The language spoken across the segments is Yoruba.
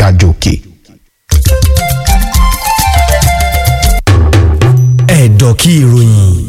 ga jòkè. ẹ̀dọ̀ kí ìròyìn.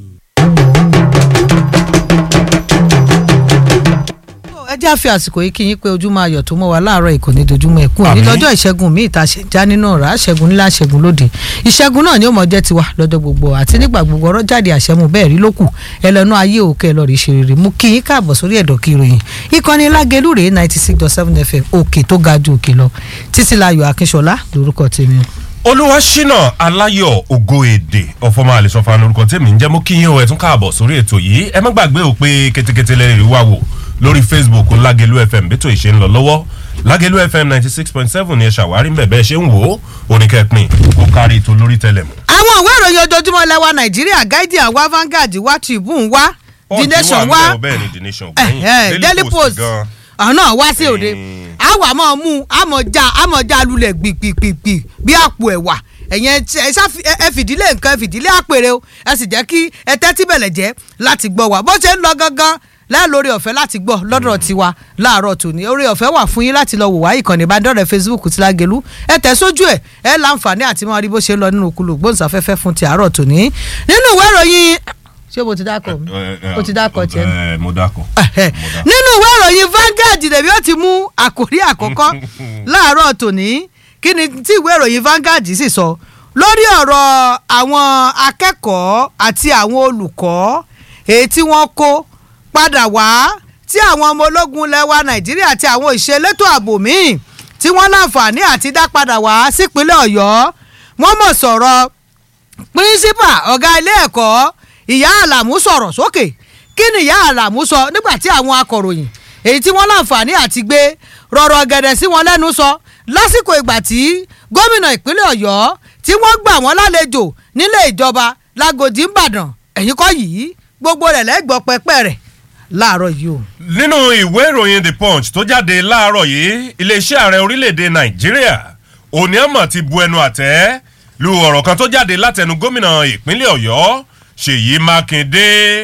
ẹ jẹ́ àfi àsìkò yìí kí yín pé ojúmọ́ ayọ̀ tó mọ́ wa láàárọ̀ ìkànnì dojúmọ́ ẹ̀kún ní Àmín. lọ́jọ́ ìṣẹ́gun míì tá a ṣe já nínú ọ̀rá ṣẹ́gun ńlá ṣẹ́gun lóde ìṣẹ́gun náà ni ó mọ̀ jẹ́ tiwa lọ́jọ́ gbogbo àti nígbà gbogbo ọ̀rọ̀ jáde àṣẹmú bẹ́ẹ̀ rí lókù ẹlẹ́nu ayé òkè ẹ lọ rí ṣe rere mú kí yín káàbọ̀ sórí ẹ̀dọ̀ kí ìròyìn ìkànnì lágẹ̀lú rèé ninety six dot seven fm òkè tó ga ju òkè lọ títí láyọ̀ akínṣọlá lórúkọ tèmi o. olúwaṣínà aláyọ̀ ògo èdè ọ̀fọ̀mọ́ àlẹ́sọ̀fà lórúkọ tèmi ń jẹ́ mú kí yín o ẹ̀ tún káàbọ̀ sórí ètò yìí ẹ má gbàgbé o pé ketekete lẹ́rìí wá wò lórí facebook lágẹ̀lú fm bẹ́tò ìṣe ń lọ lọ́wọ́ lágẹ̀lú fm ninety six point seven ni ẹ ṣàwárí mbẹ̀ bẹ́ẹ̀ ṣe ń wò ó oníkẹ́pin kó kárí ètò lórí tẹlẹmù. àwọn ìwé ìròyìn ojoojúmọ́ lẹ́wà nàìjíríà guardian wá vanguard wá tribune wá the nation wá bẹ́ẹ̀ ni the nation Eh, eh, daily post gan. ọ̀nà wá sí òde Mm. àwa máa mú àmọ̀já àmọ̀já lulẹ̀ gbìgbìgbì bí àpò ẹ̀wà ẹ̀yẹn ẹ ṣá fi- ẹ- ẹ fìdílé nǹkan ẹ fìdílé àpèrè o ẹ sì jẹ́ kí ẹ tẹ́tí bẹ̀lẹ̀ jẹ́ láti gbọ́ wa bó ṣe ń lọ gangan lẹ́ẹ̀lórí ọ̀fẹ́ láti gbọ́ lọ́dọ̀ tiwa láàárọ̀ tòní orí ọ̀fẹ́ wà fún yín láti lọ wò wá ìkànnì ìbánidọ́rẹ̀ facebook ti lágẹ̀lú ẹ tẹ̀ sójú ẹ̀ ẹ láǹfààní àti máa rí bó ṣe ń lọ nínú kulù gbóhùnsáfẹ́fẹ́ fún ti àárọ̀ tòní nínú ìwé ìròyìn ṣé mo ti dákọ̀ mi mo ti dákọ̀ tiẹ̀ mi ẹ mo dákọ̀. Ẹ̀hẹ̀. nínú ìwé ìròyìn Vanguard lèmi ó ti mú àkòrí àkọ́kọ́ láàárọ̀ tòní kí ni tí ìwé ìròyìn Vanguard sì sọ lórí ọ̀rọ̀ àwọn akẹ́kọ̀ọ́ àti àwọn olùkọ́ èyí tí wọ́n kó padà wá tí àwọn ọmọ ológun lẹ́wà Nàìjíríà àti àwọn ìṣelétò ààbò míì tí wọ́n láǹfààní àti dá padà wá sípínlẹ̀ Ọ̀yọ́ wọ́n mọ̀ sọ̀rọ̀ pírísípà ọ̀gá ilé ẹ̀kọ́ ìyá àlàmú sọ̀rọ̀ sókè kí ni ìyá àlàmú sọ nígbà tí àwọn akọ̀ròyìn èyí tí wọ́n láǹfààní àti gbé rọ̀rọ̀ gẹ̀dẹ̀ sí wọn lẹ́nu sọ lásìkò ìgbà tí gómìnà ìpínlẹ̀ ọ̀yọ́ tí wọ́n gbà wọ́n lálejò nílé ìjọba lágòdì ńbàdàn ẹ̀yìn kọ́ yìí gbogbo rẹ̀ lẹ́gbọ́ pẹ́pẹ́ rẹ̀ láàárọ̀ yìí o. nínú ìwé ìròyìn the punch tó jáde láàárọ̀ yìí iléeṣẹ́ ààrẹ orílẹ̀‐èdè nàìjíríà òní àmọ̀ ti bu ẹnu àtẹ́ lu ọ̀rọ̀ kan tó jáde látẹnu gómìnà ìpínlẹ̀ ọ̀yọ́ ṣèyí mákindé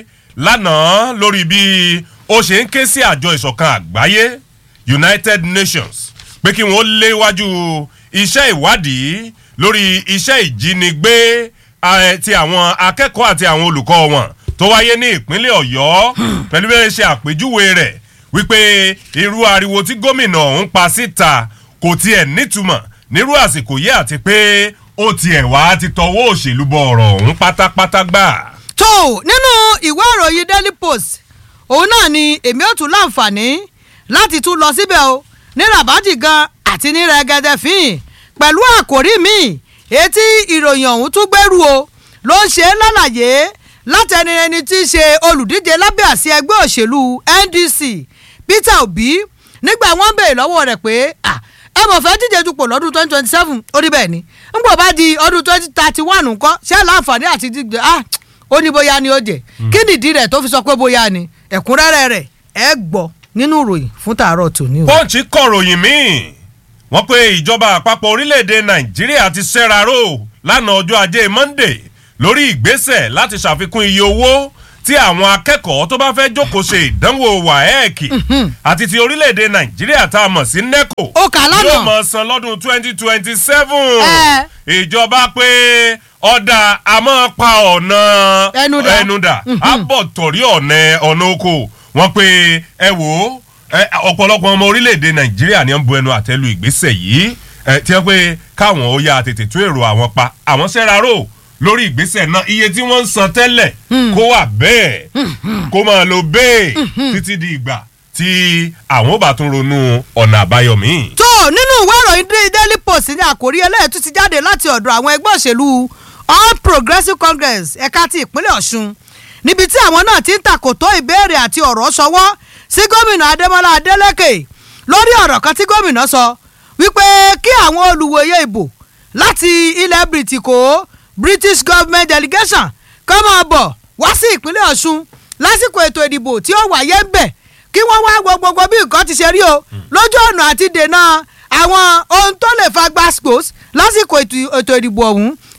lánàá lórí bí ó ṣe ń ké sí àjọ ìṣọ̀kan àgbáyé united nations pé kí wọ́n léwájú iṣẹ́ ìwádìí lórí iṣẹ́ ìjínigbé eh, ti àwọn akẹ́kọ̀ọ́ àti àwọn olùkọ́ wọn tó wáyé ní ìpínlẹ̀ ọ̀yọ́ pẹ̀lú bí wọ́n ṣe àpèjúwe rẹ̀ wípé irú ariwo tí gómìnà ọ̀hún pa síta kò tiẹ̀ nítumọ̀ nírú àsìkò yìí àti pé ó tiẹ̀ wá ti tọwọ́ òṣèlú bọ ọ̀rọ̀ ọ̀hún pátápátá gbà. tó nínú ìwé ìròyìn daily post òun náà ni èmi ò tún láǹfààní láti tún lọ síbẹ̀ o ní rabaji gan àti ní rẹgẹdẹ fín pẹ̀lú àkòrí mi etí ìròyìn ọ̀hún tún gbẹ́rù o ló ń ṣe lálàyé látẹni ẹni tí í ṣe olùdíje lábẹ́ àsí ẹgbẹ́ òṣèlú ndc peter obi nígbà wọ́n béèrè lọ́wọ́ rẹ̀ pé ah, ẹ mọ̀ fẹ́ díje dupò lọ́dún twenty twenty seven ó rí bẹ́ẹ̀ ni ń bọ̀ bá di ọdún twenty thirty one nǹkan ṣé láǹfààní àti díje ah ó ní bóyá ni ó jẹ kí nìdí rẹ̀ tó fi sọ pé bóyá ni ẹ̀kúnrẹ́rẹ́ rẹ̀ ẹ gbọ́ nínú ìròyìn fún tàárọ̀ tòní o. pọ́ǹchì kọ̀ròyìn míì wọ́n pé ìjọba àpapọ̀ orílẹ̀-èdè nàìjíríà ti ṣẹ́raró lánàá ọjọ́ ajé monday lórí ìgbésẹ̀ láti ṣàfikún iye owó tí àwọn akẹ́kọ̀ọ́ tó bá fẹ́ jókòó ṣe ìdánwò waec àti ti orílẹ̀-èdè nàìjíríà tá a mọ̀ sí neco Ó kà á lánàá. yóò mọ̀ san lọ́dún twenty twenty seven Ẹ. ìjọba pé ọ̀dà àmọ́ pa ọ̀nà Ẹnu dà. ẹnu dà á bọ̀ torí ọ̀nà ọ̀nà oko wọ́n pé ẹ wò ó ẹ, ọ̀pọ̀lọpọ̀ ọmọ orílẹ̀-èdè nàìjíríà ni wọ́n bu ẹnu àtẹ́lu ìgbésẹ̀ yìí ẹ, tí wọ́n pé káwọn ó yá tètè tún èrò àwọn pa àwọn sẹ́raró lórí ìgbésẹ̀ náà iye tí wọ́n ń san tẹ́lẹ̀ kó wà bẹ́ẹ̀ kó máa lo bẹ́ẹ̀ títí di ìgbà tí àwọn ò bá tún ronú ọ̀nà àbáyọ míì. tó nínú ìwé ìròyìn dé- daily post ní àkórí ẹlẹ́ẹ̀tún ti jáde láti ọ̀dọ̀ àwọn ẹgbẹ́ òṣèlú all progressives congress ẹ̀ka ti ìpínlẹ̀ ọ̀ṣun níbi tí àwọn náà ti ń takòtó ìbéèrè àti ọ̀rọ̀ ṣọwọ́ sí gómìnà adémọlá adélèké lórí ọ̀rọ̀ kan tí gómìnà sọ wípé kí àwọn olùwòye ìbò láti ilẹ̀ bìrìtìkó british government delegation kọ́ máa bọ̀ wá sí ìpínlẹ̀ ọ̀ṣun lásìkò ètò ìdìbò tí ó wáyé ń bẹ̀ kí wọ́n wá wo gbogbo bí nǹkan ti ṣe rí o lójú ọ̀nà àti dènà àwọn ohun tó lè fa gbàgbós lásìkò ètò ètò ìdìbò ọ̀hún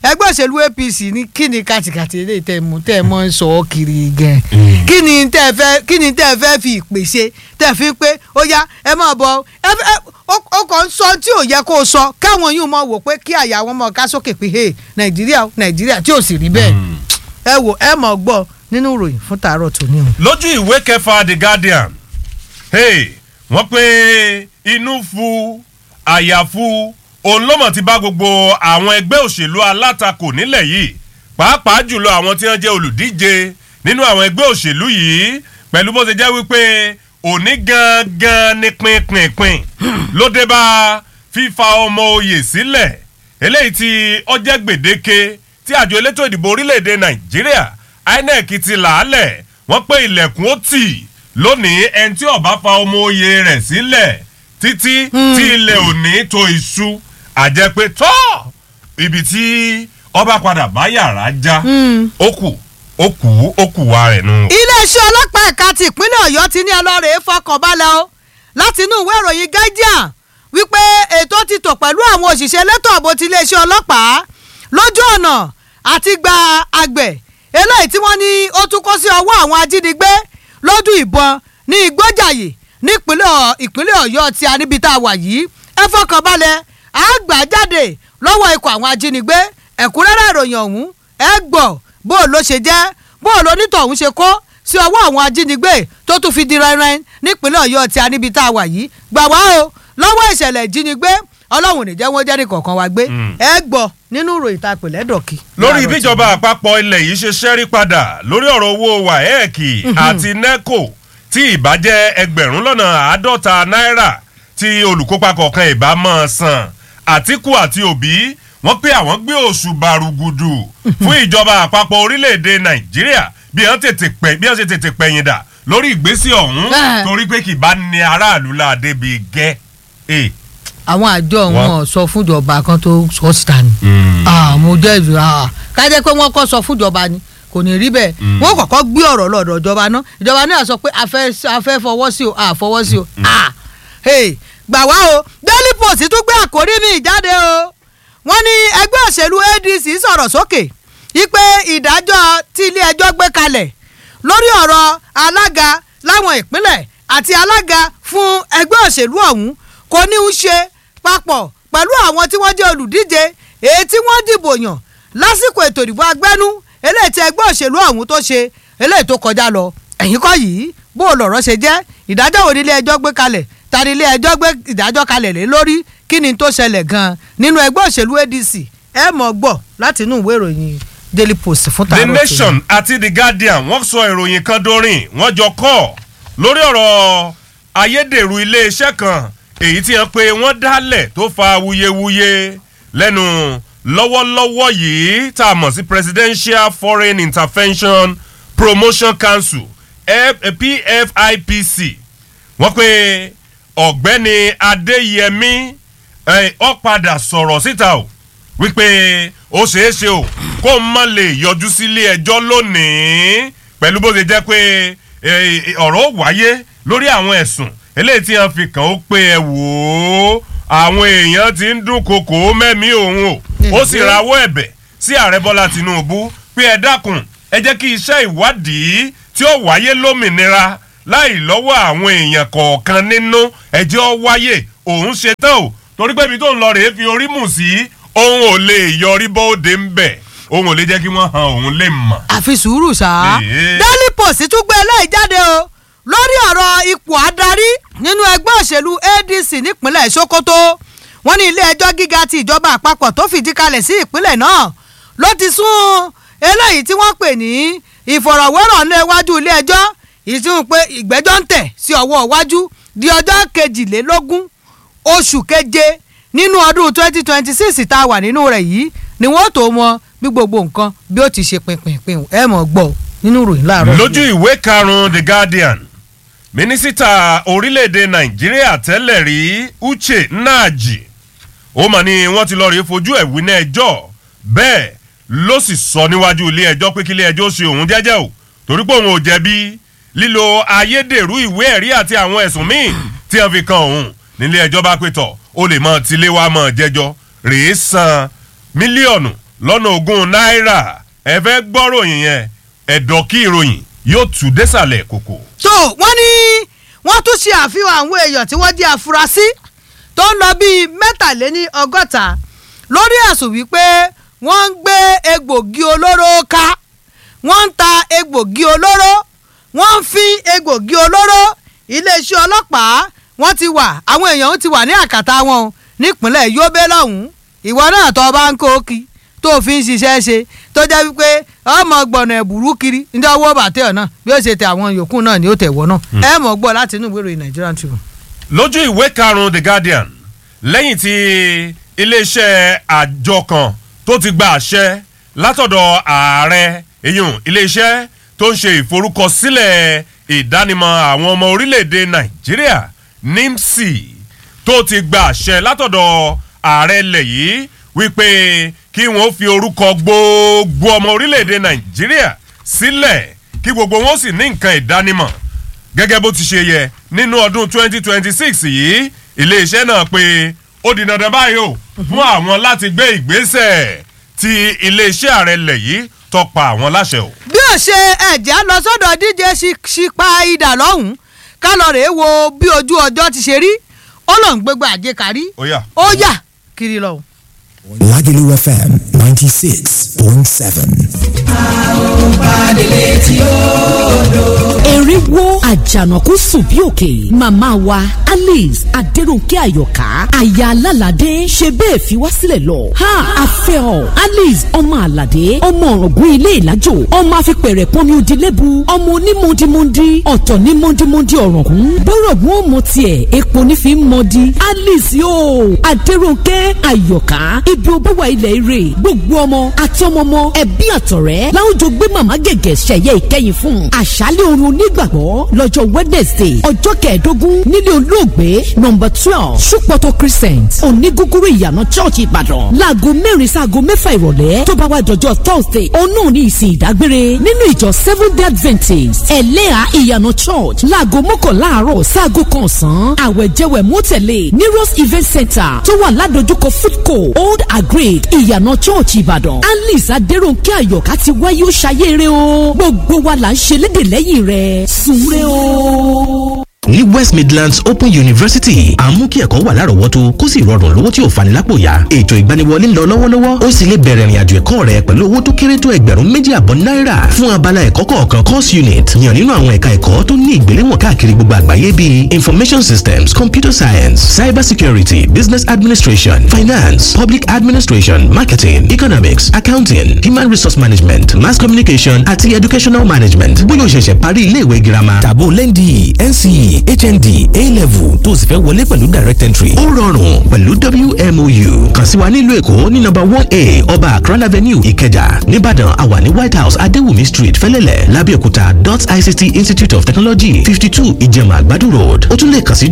ẹgbẹ́ òṣèlú apc ní kí ni kàtìkàtì eléyìí tẹ́ ẹ mú tẹ́ ẹ mọ́ ń sọ ọ́ kiri gan kí ni tẹ́ ẹ fẹ́ kí ni tẹ́ ẹ fẹ́ fi ìpè ṣe tẹ́ ẹ fi pé ó yá ẹ máa bọ̀ ẹ ẹ ó- ó kàn ń sọ tí ò yẹ kó o sọ káwọn yìí mọ̀ wò pé kí àyà wọn mọ̀ ká sókè pé hey nàìjíríà o, nàìjíríà tí ò sì rí bẹ́ẹ̀ ẹ wò ẹ mọ̀ gbọ́ nínú ìròyìn fún tàárọ̀ tòní o. lójú ìwé kẹfà the guardian hey, wọ́n pé inú fu àyàfu òun ló mọ̀ ti bá gbogbo àwọn ẹgbẹ́ òṣèlú alátakò nílẹ̀ yìí pàápàá jùlọ àwọn tí wọ́n jẹ́ olùdíje nínú àwọn ẹgbẹ́ òṣèlú yìí pẹ̀lú bó ṣe jẹ́ wípé òní gangan ni pinpinpin ló dé bá fífa ọmọ oyè sílẹ̀ eléyìí tí ọjẹ́ gbèdéke tí àjọ elétò ìdìbò orílẹ̀-èdè nàìjíríà inec ti làálẹ̀ wọ́n pé ilẹ̀kùn ó tì lónìí ẹni tí ó bá fa ọmọ oyè rẹ̀ sílẹ̀ títí tí ilẹ̀ òní tó iṣu àjẹpẹ́ tọ́ ibi tí ọba padà bá yàrá já ó kù ó kù ó kù wa rẹ̀ nù. iléeṣẹ́ ọlọ́pàá ẹ̀ka ti ìpínlẹ̀ ọ̀yọ́ ti ní ọlọ́rẹ̀ fọkànbalẹ̀ o láti inú ìwé ìròyìn guardian wípé ètò ti tò pẹ̀lú àwọn òṣìṣẹ́ elétò ààbò ti iléeṣẹ́ ọlọ́pàá lójú ọ̀nà àti gba àgbẹ̀ eléyìí tí wọ́n ní ó tún kó sí ọwọ́ àwọn ajínigbé lójú ìbọn ní igbójàyè nípínlẹ̀ Ọ̀- ìpínlẹ̀ ọ̀yọ́ tí a níbi tá a wà yìí ẹ fọkànbalẹ̀ á gbà jáde lọ́wọ́ ikọ̀ àwọn ajínigbé ẹ̀kúnrẹ́rẹ́ ìròyìn ọ̀hún ẹ gbọ́ bó o ló ṣe jẹ́ bó o lonítọ̀hún ṣe kó sí ọwọ́ àwọn ajínigbé tó tún fi di rẹ́rẹ́n nípínlẹ̀ ọ̀yọ́ tí a níbi tá a wà yìí gbà wá o lọ́wọ́ ìṣẹ̀lẹ̀ ìjínigbé ọlọ́run ò ní jẹ́ wọ́n jẹ́ ní kọ̀ọ̀kan wa gbé ẹ gbọ́ nínú ìròyìn tá a pè lẹ́dọ̀kì. lórí bíjọba àpapọ̀ ilẹ̀ yìí ṣe ṣẹ́rí padà lórí ọ̀rọ̀ owó wáẹ́ẹ̀kì àti neco tí ìbàjẹ́ ẹgbẹ̀rún lọ́nà àádọ́ta náírà tí olùkópa kọ̀ọ̀kan ìbá máa san àtìkù àti òbí wọ́n pé àwọn gbé oṣù bàrùgùdù fún ìjọba àpapọ̀ orílẹ̀-èdè nàìjíríà bí wọ́n tètè pẹ́ bí wọ́n ṣe tètè pẹ̀yìn dà lórí ìgbésí ọ̀hún Ah. torí pé kì bá ní aráàlú láàdé bíi gẹ́ ẹ̀. àwọn àjọ Wọ́n- wọn sọ fúnjọba kan tó sọ síta ni mo jẹ́ ìlú kájẹ́ pé wọ́n kọ́ sọ fúnjọba ni kò ní rí bẹ́ẹ̀ wọ́n kọ́kọ́ gbé ọ̀rọ̀ lọ́dọ̀ ìjọba náà ìjọba náà sọ pé a fẹ́ a fẹ́ fọwọ́ sí o a fọwọ́ sí o Ah, hey, gbà wá o daily post tún gbé àkórí mi jáde o wọ́n ní ẹgbẹ́ òṣèlú adc sọ̀rọ̀ sókè wípé ìdájọ́ tí ilé ẹjọ́ gbé kalẹ̀ lórí ọ̀rọ̀ alága láwọn ìpínlẹ̀ àti alága fún ẹgbẹ́ òṣèlú ọ̀hún kò ní í ṣe papọ̀ pẹ̀lú àwọn tí wọ́n jẹ́ olùdíje èyí tí wọ́n dìbò yàn lásìkò ètò ìdìbò agbẹ́nú eléyìí tí ẹgbẹ́ òṣèlú ọ̀hún tó ṣe eléyìí tó kọjá lọ ẹ̀yìn kọ́ yìí bó o lọ̀rọ̀ ṣe jẹ́ ìdájọ́ wo ni ilé ẹjọ́ gbé kalẹ̀ ta ni ilé ẹjọ́ gbé ìdájọ́ kalẹ̀ lé lórí kí ni tó ṣẹlẹ̀ gan-an nínú ẹgbẹ́ òṣèlú adc ẹ mọ̀ gbọ́ láti inú ìwé ìròyìn daily post fún the tààrọ̀ tòní. nation àti the guardian wọ́n sọ ìròyìn kan dórin wọ́n jọ kọ́ lórí ọ̀rọ̀ ayédèrú iléeṣẹ́ kan èyí tí wọ́n pe wọ́n dálẹ̀ tó fa wuyewuye lẹ́nu lọ́wọ́lọ́wọ́ yìí tá a mọ̀ sí presidential foreign intervention promotion council F- pfipc wọ́n pe ọ̀gbẹ́ni adéyẹmí ẹ̀, ó padà sọ̀rọ̀ síta o wípé ó ṣeé ṣe o kó má lè yọjú sílé ẹjọ́ lónìí pẹ̀lú bó ṣe jẹ́ pé eh, ọ̀rọ̀ ó wáyé lórí àwọn ẹ̀sùn eléyìí tí wọ́n fi kàn ó pé ẹ wò ó àwọn èèyàn ti ń dún kòkó mẹ́mí òun o ó sì rawọ́ ẹ̀bẹ̀ sí ààrẹ bọ́lá tinubu pé ẹ dákun ẹ jẹ́ kí iṣẹ́ ìwádìí tí ó wáyé lómìnira láì lọ́wọ́ àwọn èèyàn kọ̀ọ̀kan nínú ẹjẹ́ ó wáyé òun ṣe tán o torí pé ibi tó ń lọ rèé fi orí mù sí òun ò lè yọrí bóde ń bẹ̀ òun ò lè jẹ́ kí wọ́n han òun lè mọ̀. àfi sùúrù ṣá. Èé. daily post tún gbé eléyìí jáde o lórí ọ̀rọ̀ ipò adarí nínú ẹgbẹ́ òṣèlú adc nípínlẹ̀ sokoto wọ́n ní ilé ẹjọ́ gíga ti ìjọba àpapọ̀ tó fìdí kalẹ̀ sí ìpínlẹ̀ náà ló ti sún eléyìí tí wọ́n pè ní ìfọ̀rọ̀wérọ̀ ní iwájú ilé ẹjọ́ ìsún pé ìgbẹ́jọ́ ń tẹ̀ sí ọwọ́ iwájú di ọjọ́ kejìlélógún oṣù keje nínú ọdún twenty twenty six tá a wà nínú rẹ̀ yìí ni wọ́n tó mọ bí gbogbo nǹkan bí ó ti ṣe pinpin ẹ mọ̀ gbọ́ nínú ìròyìn láàárọ̀. lójú ìwé karùn-ún the guardian mínísítà orílẹ̀-èdè nàìjíríà tẹ́lẹ̀ rí uche nnaji ó mà ní wọ́n ti lọ rí fojú ẹ̀ wí náà ẹjọ́ bẹ́ẹ̀ ló sì sọ níwájú ilé ẹjọ́ pé kí ilé ẹjọ́ ṣe òun jẹ́jẹ́ o torí pé òun ò jẹ̀bi lílo ayédèrú ìwé ẹ̀rí àti àwọn ẹ̀sùn míì tí wọ́n fi kan òun nílé ẹjọ́ bá pé tọ̀ ó lè mọ tilé wa mọ̀ jẹ́jọ́ rèé san mílíọ̀nù lọ́nà ogún náírà ẹ fẹ́ gbọ́ròyìn yẹn ẹ̀dọ̀ kí ìròyìn yóò tù désàlẹ̀ kòkò. tó wọ́n ní wọ́n tún ṣe àfihàn àwọn èèyàn tí wọ́n jẹ́ afurasí tó ń lọ bíi mẹ́tàléní ọgọ́ta lórí ẹ̀sùn wípé wọ́n ń gbé egbògi olóró ká wọ́n ń ta egbògi olóró wọ́n ń fi egbògi olóró iléeṣẹ́ ọlọ́pàá wọ́n ti wà àwọn èèyàn ti wà ní àkàtà wọn o nípínlẹ̀ Yobe lọ́hùn-ún ìwọ náà tó o bá ń kó kí tó o fi ń ṣiṣẹ́ ṣe tó jẹ́ wípé ọmọ gbọ̀nà ẹ̀bùrú kiri ní ọwọ́ bàtẹ́ ọ̀ náà bí ó ṣe tẹ àwọn yòókù náà ni ó tẹ̀wọ́ náà ẹ mọ̀ gbọ́ láti inú ìwé ìròyìn Nigerian Tribune. lójú ìwé karùn-ún the guardian lẹ́yìn tí iléeṣẹ́ àjọ kan tó ti gba àṣẹ látọ̀dọ̀ ààrẹ èyàn iléeṣẹ́ tó ń ṣe ìforúkọsílẹ̀ ìdánimọ̀ àwọn ọmọ orílẹ̀-èdè nàìjíríà nimsi tó ti gba àṣẹ látọ̀dọ̀ ààrẹ ilẹ̀ yìí wípé kí wọ́n fi orúkọ gbogbo ọmọ orílẹ̀-èdè nàìjíríà sílẹ̀ kí gbogbo wọn sì ní nǹkan ìdánimọ̀ gẹ́gẹ́ bó ti ṣe yẹ nínú ọdún 2026 yìí iléeṣẹ́ náà pé ó di dandan báyìí o fún àwọn láti gbé ìgbésẹ̀ tí iléeṣẹ́ ààrẹ lẹ̀ yìí tọpa àwọn láṣẹ o. bí ó ṣe ẹ̀jẹ̀ lọ sọ́dọ̀ díje ṣípa idà lọ́hùn-ún ká lọ rèé wo bí ojú ọjọ́ ti ṣe rí ó lọ́n gbégbá àjẹkárí ó yá. ó yà kiri lọ. Lagelu FM 96.7. eré wo àjànàkú sùn bí òkè màmá wa alice adẹrùnkẹ àyọkà aya alálàdé ṣe bẹ́ẹ̀ fi wá sílẹ̀ lọ ha afẹ́ ọ alice ọmọ àlàdé ọmọ ọ̀rọ̀gún ilé ìlàjò ọmọ afipẹ̀rẹ̀ pọnmi òdìlẹ́bu ọmọ onímọ̀dìmọ̀dì ọ̀tọ̀ ní mọ̀dìmọ̀dì ọ̀rọ̀gún bọ́rọ̀gún ó mọ tiẹ̀ epo ní fi ń mọ̀dì alice yóò adẹrùnkẹ àyọkà ibi ó bá wà ilẹ̀ ire gbogbo ọmọ àti ọmọ ọmọ ẹbí àtọ̀rẹ́ láwùjọ gbé màmá gẹ̀gẹ̀ ṣẹ̀yẹ ìkẹyìn fún àṣálẹ̀ oorun onígbàgbọ́ lọ́jọ́ wednesday ọjọ́ kẹẹ̀ẹ́dógún nílé olóògbé nọmba twelve ṣùpọ̀tọ̀ crescent onígúgúrú ìyànà church ìbàdàn láago mẹ́rin sáago mẹ́fà ìrọ̀lẹ́ tó bá wá dọjọ́ thursday òun náà ní ìsìn ìdágbére nínú ìjọ seven day adventist ẹlẹ́à ìyànà church láago mọ́kànlá àárọ̀ sáago kan ọ̀sán àwẹ̀jẹwẹ̀ mọ́tẹ̀lẹ̀ ní rose event center tó wà ládojúkọ foodco old agric ìyànà church ìbàdàn alice adéròǹkẹ́ àyọ̀ká ti wáyé ó ṣayére o gbogbo wa là ń ṣe lédè lẹ́yìn rẹ̀ sùnre o ní west midlands open university à ń mú kí ẹ̀kọ́ wà lárọ̀ọ́wọ́tó kó sì rọrùn lówó tí ò fani lápò yá ètò ìgbaniwọlé ń lọ lọ́wọ́lọ́wọ́ ó sì lè bẹ̀rẹ̀ ìrìnàjò ẹ̀kọ́ rẹ pẹ̀lú owó tó kéré tó ẹgbẹ̀rún méjì àbọ̀ náírà fún abala ẹ̀kọ́ kọ̀ọ̀kan course unit yàn nínú àwọn ẹ̀ka ẹ̀kọ́ tó ní ìgbéléwọ̀n káàkiri gbogbo àgbáyé bíi information systems computer science cyber security business administration finance public administration marketing economics accounting human resource management mass communication àti educational management bóyá o ṣẹ̀ṣẹ̀ parí iléèwé girama tàbó lẹ́ndì NCE HND A-level tó o sì fẹ́ wọlé pẹ̀lú direct entry. ó rọrùn pẹ̀lú WMOU kàn sí wa nílùú èkó ní nọ́mbà one a ọba akran avenue ìkẹjà nìbàdàn àwa ní white house adéwùmí street fẹ́lẹ́lẹ̀ lábẹ́òkúta dot ict institute of technology fifty two ìjẹ̀mà àgbàdo road ó tún lè kàn sí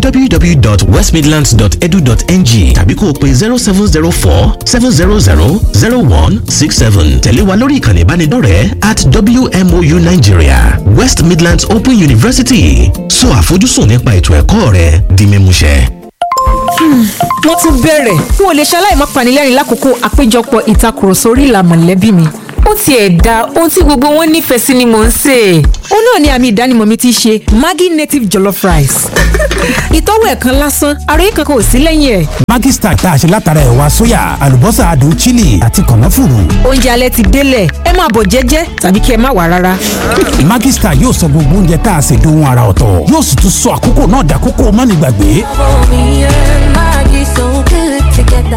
www.westmidlands.edu.ng tàbí kó o pe zero seven zero four seven zero zero zero one six seven tẹ̀lé wa lórí ìkànnì ìbánidọ́rẹ̀ẹ́ at WMOU Nigeria West Midlands Open University sọ àfojúsùn nípa ètò ẹ̀kọ́ rẹ di mímúṣẹ. wọ́n tún bẹ̀rẹ̀ n ò lè ṣaláì má panilẹ́rìn lákòókò àpéjọpọ̀ ìtakùrọ̀sọ orí ìlà mọ̀lẹ́bí mi ó tiẹ̀ da ohun tí gbogbo wọn nífẹ̀ẹ́ sí ni mò ń sè é. ó náà ni àmì ìdánimọ̀ mi ti ṣe Maggi native jollof rice. ìtọ́wò ẹ̀ kan lásán àròyé kankan ò sí lẹ́yìn ẹ̀. Maggi Star tá a ṣe látara ẹ̀wà sóyà àlùbọ́sà adùn chili àti kànáfùrù. oúnjẹ alẹ́ ti délẹ̀ ẹ máa bọ̀ jẹ́jẹ́ tàbí kí ẹ má wà rárá. Maggi Star yóò sọ gbogbo oúnjẹ tá a ṣe dohun ara ọ̀tọ̀ yóò sì tún sọ àkókò náà dàkókò mọ́nìgbàgbé. Me and Maggie so good together.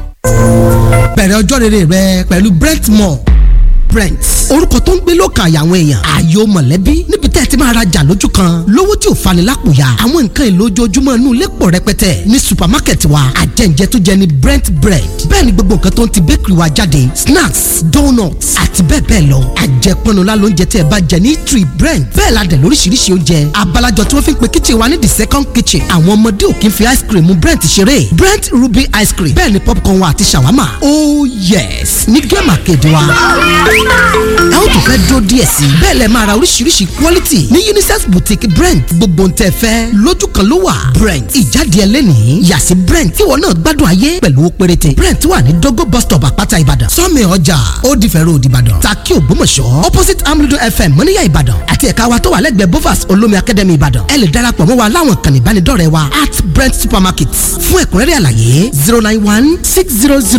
bẹ̀rẹ̀ ọjọ́ rere rẹ pẹ̀lú brentmore brent orúkọ tó ń gbé lọ́kàn àyà àwọn èèyàn ààyò mọ̀lẹ́bí níbi tẹ́ ẹ ti máa rajà lójú kan lówó tí ò fani lápò ya àwọn nǹkan èlò ojoojúmọ́ inú ilé pọ̀ rẹpẹtẹ ní supermarket wa àjẹǹjẹ tó jẹ ní brent bread bẹ́ẹ̀ ni gbogbo nǹkan tó ń ti bakery wa jáde snacks donuts àti bẹ́ẹ̀ bẹ́ẹ̀ lọ àjẹpọnula lóúnjẹ tí ẹ bá jẹ ní tree brent bẹ́ẹ̀ la dẹ̀ lóríṣiríṣi oúnjẹ abalajọ tí wọ́n fi ń pe kitchen wa ní the second kitchen àwọn ọmọdé ò kí ń fi ice cream mu brent ṣeré brent ruby ice cream bẹ́ẹ̀ ni popcorn wa àti shawarma oh yes ní gẹ́mà kéde wa ẹ ó tún fẹ́ dúró díẹ̀ sí i bẹ́ẹ̀ lẹ máa ra oríṣiríṣi quality ní unisex boutique brent gbogbo ń tẹ́ fẹ́ lójú kan ló wà brent ìjáde ẹlẹ́nìí yàsí brent tíwọ náà gbádùn ayé pẹ̀lú owó péréte brent wà ní dogo bus stop àpáta ìbàdàn sọ́mi ọjà ó di fẹ́rẹ́ òdì ìbàdàn takí ògbómọ̀ṣọ́ opposite amúlùdó fm mọ́níyà ìbàdàn àti ẹ̀ka wa tó wà lẹ́gbẹ̀ẹ́ bovas olómi academy ìbàdàn ẹ lè darapọ̀ mọ́ wa láwọn kan ìbánidọ́rẹ̀ẹ́ wa at brent supermarket fún ẹ̀kúnrẹ́rẹ́ àlàyé zero nine one six zero zero